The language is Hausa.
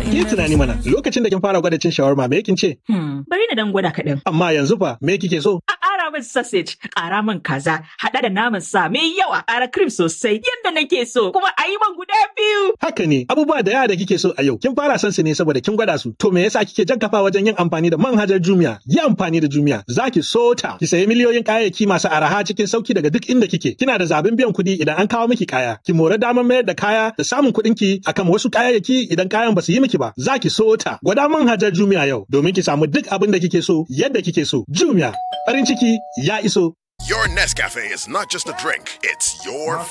Ki tunani mana lokacin da kin fara gwada cin shawarma me kin ce? Hmm, bari na dan gwada kaɗan. Amma yanzu fa me kike so? A ƙara min sausage, ƙara min kaza, haɗa da naman sa mai yawa, ƙara cream sosai yadda nake so, kuma a yi man guda biyu. Haka ne abubuwa da yawa da kike so a yau kin fara son su ne saboda kin gwada su. To me yasa kike jan kafa wajen yin amfani da manhajar Jumia? Yi amfani da Jumia za ki so ta. Ki sayi miliyoyin kayayyaki masu araha cikin sauki daga duk inda kike. Kina da zaɓin biyan kuɗi idan an kawo miki kaya. Ki more damar mayar da kaya da samun kuɗin ki akan wasu kayayyaki idan kayan ba su yi miki ba. Za ki so ta. Gwada manhajar Jumia yau domin ki samu duk abin da kike so yadda kike so. Jumia farin ciki ya iso. Your Nescafe is not just a drink, it's your